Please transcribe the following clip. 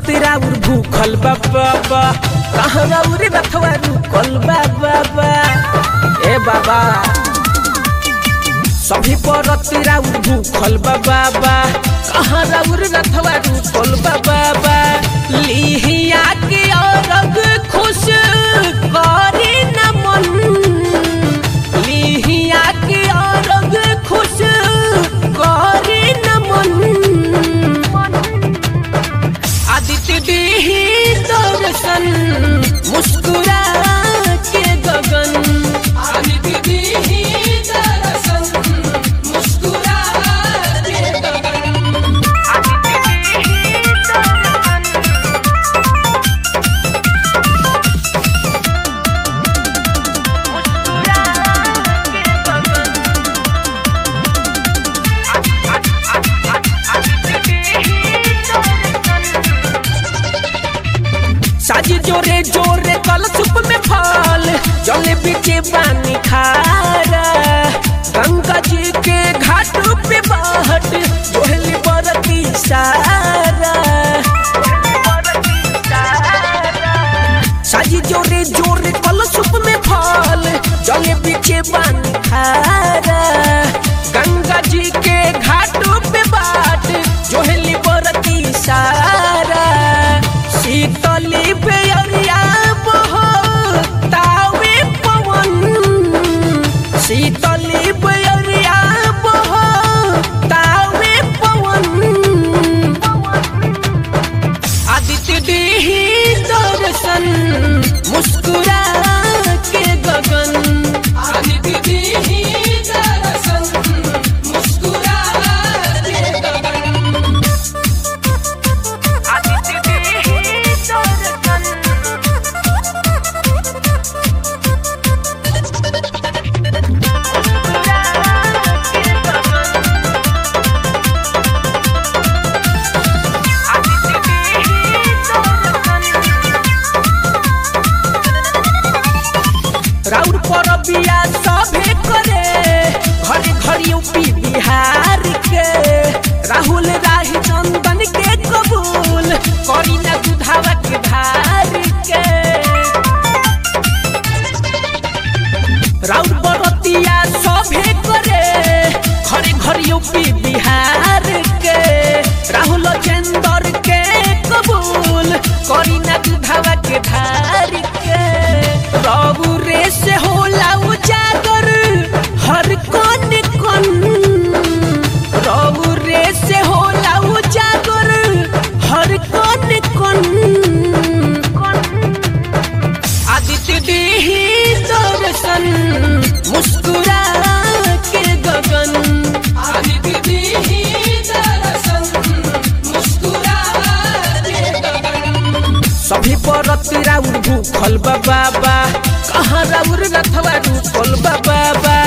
राउर भूखल बा बाबा कहाँ राउर रथवा रुकल बा बाबा ए बाबा सभी परत राउर भूखल बा बाबा कहाँ राउर रथवा रुकल बा बाबा लिहिया के औरग खुश करे न मन लिहिया के औरग खुश करे न मन आदित्य देही दर्शन मुस्कुरा के गगन आदित्य देही दर्शन मुस्कुरा के गगन आदित्य देही दर्शन मुस्कुरा के गगन आदित्य देही दर्शन साजी जोरे जोरे कल सुप में फल जलेबी के पानी खारा गंगा जी के घाट पे बाट जोहली बरती सारा साजी जोरे जोरे कल सुप में फल जलेबी के पानी खारा गंगा जी के घाट पे बाट जोहली बरती सारा शीतली बेअरिया बहो तावे पवन शीतली बेअरिया बहो तावे पवन आदित्य देही दर्शन मुस्कुरा के गगन आदित्य देही दर्शन मुस्कुरा के गगन आदित्य देही दर्शन राउर पर बिया सभे करे घरे घरे यूपी बिहार के राहुल राही चंदन के कबूल करी ना दुधावा के धार के राउर बरतिया सभे करे घरे घरे यूपी बिहार के राहुल चंदर के कबूल करी ना दुधावा के धार के रघु रे से होला उजागर हर कन कन रघु रे से होला उजागर हर कन कन आदित्य देही दर्शन मुस्कुरा के गगन आदित्य देही दर्शन मुस्कुरा के गगन सभी परत राउर भूखल बा बाबा कहाँ राउर रथवा रुकल बा बाबा